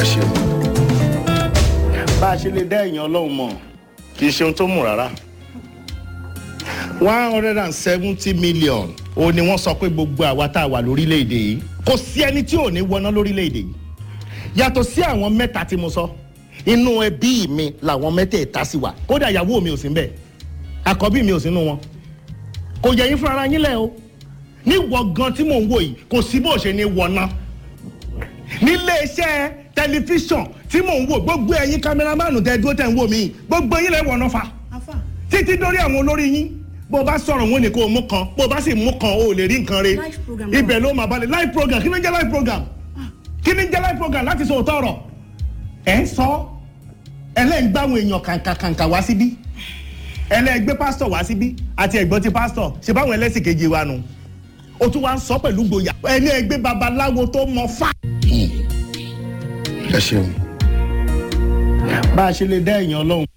ṣeun. bá a ṣe lè dá èèyàn ọlọ́run mọ̀ kì í ṣe ohun tó mú rárá one hundred and seventy million ó ní wọ́n sọ pé gbogbo àwa tá a wà lórílẹ̀‐èdè yìí kò sí ẹni tí ò ní wọná lórílẹ̀‐èdè yìí yàtọ̀ sí àwọn mẹ́ta tí mo sọ inú ẹbí mi làwọn mẹ́tẹ̀ẹ̀ta sì wà kódà ìyàwó mi ò sí mbẹ̀ àkọ́bí mi ò sínú wọn kò yẹ yín fúnra yín lẹ̀ o níwọ̀ gan tí mò ń wò yìí kò sí bó ṣe ní wọná nílé iṣẹ́ tẹlifíṣàn tí mò ń wò gbogbo ẹ̀yin kámẹ́rámánù tẹ dúró tẹ̀ ń wò mí gbogbo yín lẹ̀ wọ̀nà fa afa títí dórí àwọn olórí yín bó o bá sọ̀rọ̀ wọn ni kò mú kan bó o bá sì mú kan o ò lè rí nǹkan re Live program náà. ibẹ̀ ló máa balẹ̀ live program kí ni ń jẹ́ live program kí ni ń jẹ́ live program láti sọ òótọ́ ọ̀rọ̀ ẹ̀ ń sọ ẹlẹ́yìn gbáwọn èèyàn kàǹkàǹkà wá síbí ẹlẹ́yìn gbé pásítọ̀ wá síbí àti ẹ̀gbọ́n ti pásítọ̀ ṣe báwọn ẹlẹ́sìn kejì wa nù o tún wá ń sọ pẹ̀lú gboyà ẹni ẹgbẹ́ babaláwo tó mọ fá. ẹ ṣeun. bá a ṣe lè dá èèyàn ọlọ́run